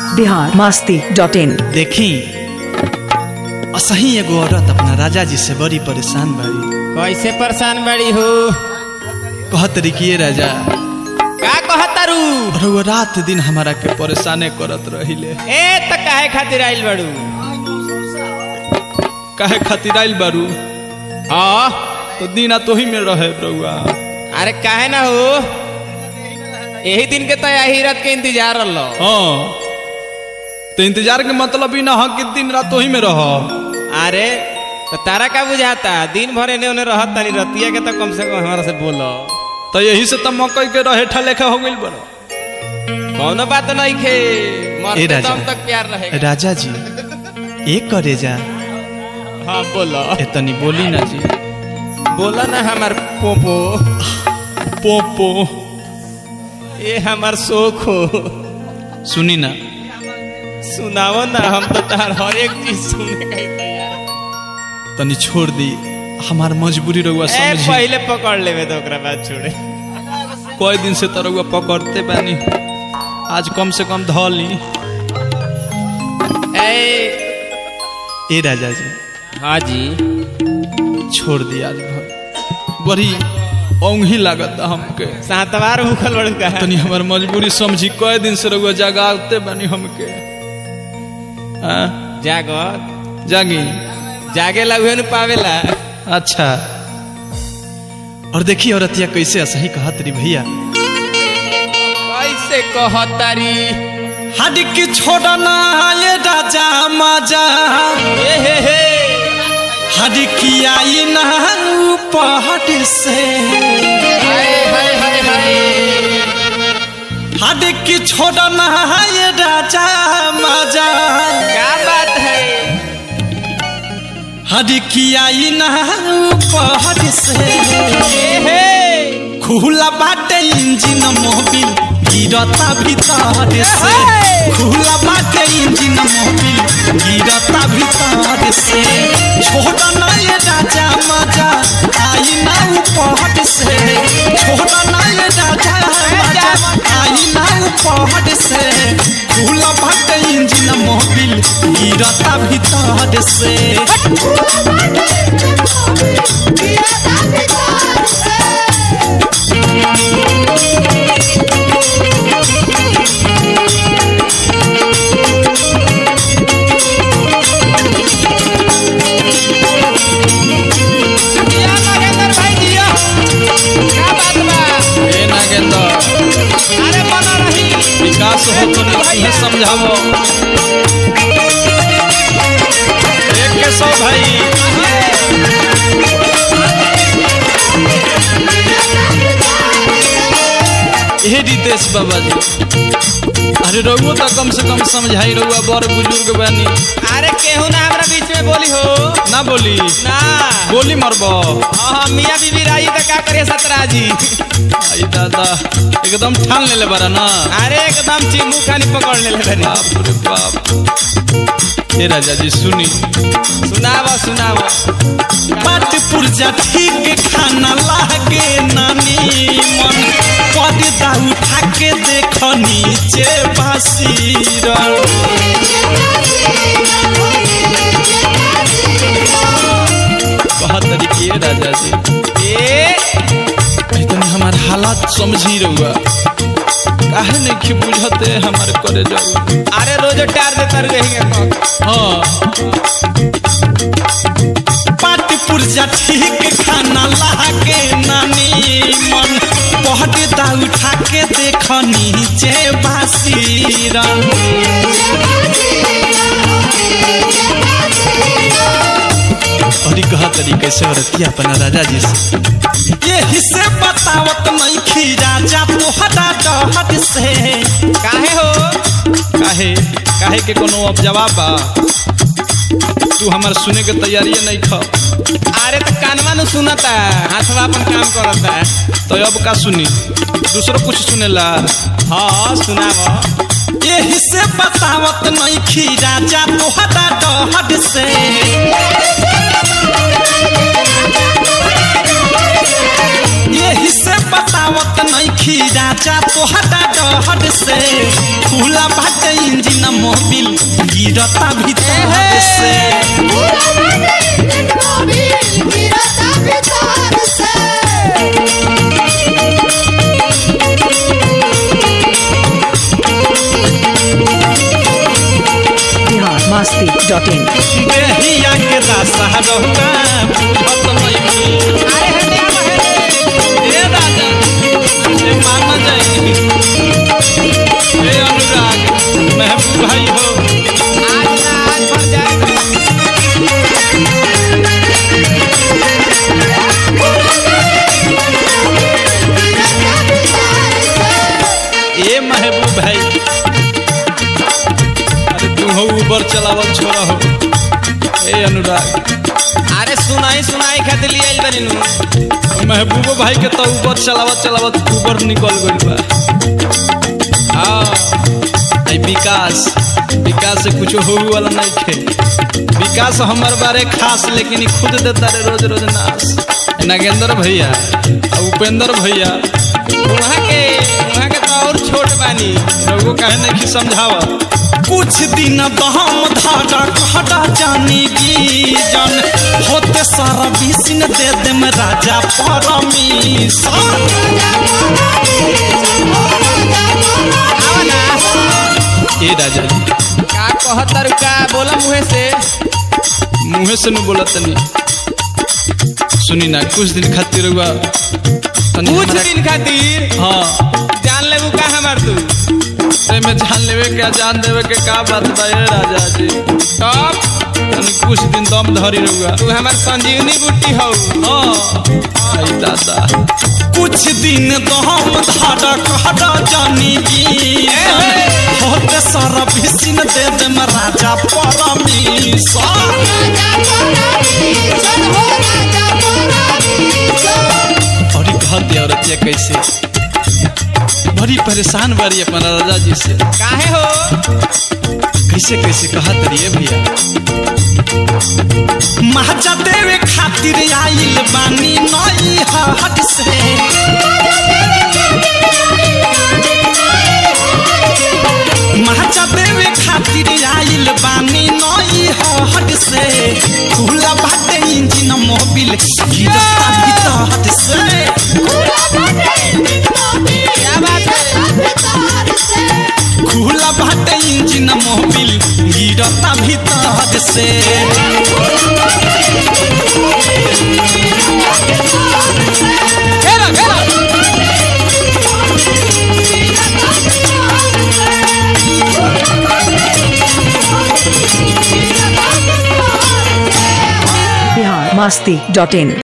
Bihar Masti dot in देखी असही एगो औरत अपना राजा जी से बड़ी परेशान बाड़ी कैसे परेशान बड़ी हो कहत रही कि ये राजा का कहतारू और वो रात दिन हमारा के परेशाने करत रहिले ए त काहे खातिर आइल बड़ू काहे खातिर आइल बारू हाँ तो दीना तोही में रहे रउआ अरे काहे ना हो यही दिन के तो यही रात के इंतजार रहो हाँ तो इंतजार के मतलब ही ना हो कि दिन रात तोही में रह अरे तो तारा का बुझाता दिन भर एने ओने रहत तनी रतिया के तो कम से कम हमारा से बोलो तो यही से तो मकई के रहे ठा लेखा हो गइल बड़ा कौनो बात नहीं खे ए मरते राजा। दम तक प्यार रहेगा राजा जी एक करे जा हाँ बोलो एतनी बोली ना जी बोला ना हमार पोपो पोपो ये हमार शोक हो सुनी ना सुनाओ ना हम तो तार हर एक चीज सुनने का ही तैयार तनी छोड़ दी हमार मजबूरी रउआ ए समझी पहले पकड़ लेवे तो ओकरा बाद छोड़े कई दिन से तो रउआ पकड़ते बानी आज कम से कम ध ली ए ए राजा जी हाँ जी छोड़ दी आज भर बड़ी औंघी लागत हमके सातवार भूखल बड़ू का तनी हमार मजबूरी समझी कई दिन से रउआ जगाते बानी हमके आ, जागो जागी जागे लगे न पावेला अच्छा और देखिए औरतिया कैसे असही कहत रही भैया कैसे कहतारी हडिक छोड़ना ये राजा माजा ए हे हे हडिकी आई ना पहाड़ से हाय हाय हाय हाय हडिकी छोड़ना ये राजा माजा क्या बात है हडिकी आई ना पहाड़ से ए हे खुला बाटे इंजिन मोबिल गिरता भीतर से खुला बाटे इंजिन मोबिल गिरता भीतर से छोड़ा ना ये राजा मजा आई ना उपहट से छोड़ा ना ये राजा मजा आई ना उपहट से खुला बाटे इंजिन मोबिल गिरता भीतर से जिया नागेंद्र भाई जिया क्या बात बा ए नागेंद्र अरे बना रही विकास हो तो नहीं समझावो एक के सौ भाई हे रितेश बाबा जी अरे रउआ तो कम से कम समझाई रउआ बड़ बुजुर्ग बानी अरे केहू ना हमरा बीच में बोली हो ना बोली ना गोली मरब हाँ हाँ मियाँ बीबी रही तो का करिए सतरा जी आई दादा एकदम ठान लेले बारा ना अरे एकदम चिमू खानी पकड़ ले बनी बाप रे बाप हे राजा जी सुनी सुनावा सुनावा पाट पुरजा ठीक खाना लागे नानी मन पर्दा उठा के देख नीचे बासीर कहत तरीके राजा जी ए तनी हमार हालात समझी रहुआ काहे नहीं कि बुझते हमारे करे जाऊ अरे रोज टार देता रहेंगे हाँ पाट पुरजा ठीक खाना लागे नानी मन पर्दा उठा के देख नीचे बासीरन और कहा तरीके से औरतिया अपना राजा जी से यही से बतावत नहीं खी राजा तोहरा डहट से काहे हो काहे काहे के कोनो अब जवाब बा तू हमार सुने के तैयारी नहीं ख अरे तो कानवा नु सुनता हाथवा अपन काम करता तो अब का सुनी दूसरो कुछ सुनेला हाँ सुनावा यही से बतावत नहीं खी राजा तोहरा डहट से यही से बतावत नहीं खी राजा तोहरा डहट से खुला बाटे इंजिन गिरता भीतर से बिहार मस्ती डॉट इन देहिया के रासा रहुआ बुझत नइखी ए राजा ए मामा जाई ए अनुराग महबूब भाई हो ए महबूब भाई अरे तू हो ऊबर चलावल छोड़ा हो ए अनुराग अरे सुनाई सुनाई खातिर लिए आइल बानी नु महबूब भाई के तो ऊबर चलावत चलावत ऊबर निकल गइल बा हाँ आई विकास विकास से कुछ हो वाला नहीं थे विकास हमार बारे खास लेकिन ई खुद देता रे रोज रोज नाश नागेंद्र भैया आ उपेंद्र भैया वहाँ के वहाँ के तो और छोट बानी लोगों कहे नहीं कि समझावा कुछ दिन दहम धारा कहरा जानी की जन होते सारा बिसिन दे दे में राजा परमीशन ए राजा जी का कहतर का बोला मुहे से मुँहे से न बोला तनी सुनी ना कुछ दिन खातिर हुआ तनी कुछ हमरा- दिन खातिर हाँ जान लेबू का हमार तू ते में जान लेवे के जान देवे के का बात बा ए राजा जी तब तनी कुछ दिन दम धरी रहुआ तू हमार संजीवनी बूटी हो हाँ आई दादा कुछ दिन तो हम धारा कहरा जानी की होते सारा भिसिन दे दे में राजा परमीशन और ई घर दे औरतिया कैसे बड़ी परेशान बारी अपना राजा जी से काहे हो कैसे कैसे कहा तरिए भैया महाजा देवे खातिर आइल बानी नई हाट से महाजा देवे खातिर आइल बानी नई हाट से खुला बाटे इंजन मोबिल गिरता भीतर से खुला बाटे इंजन मोबिल गिरता भीतर से बिहार मस्ती डॉट इन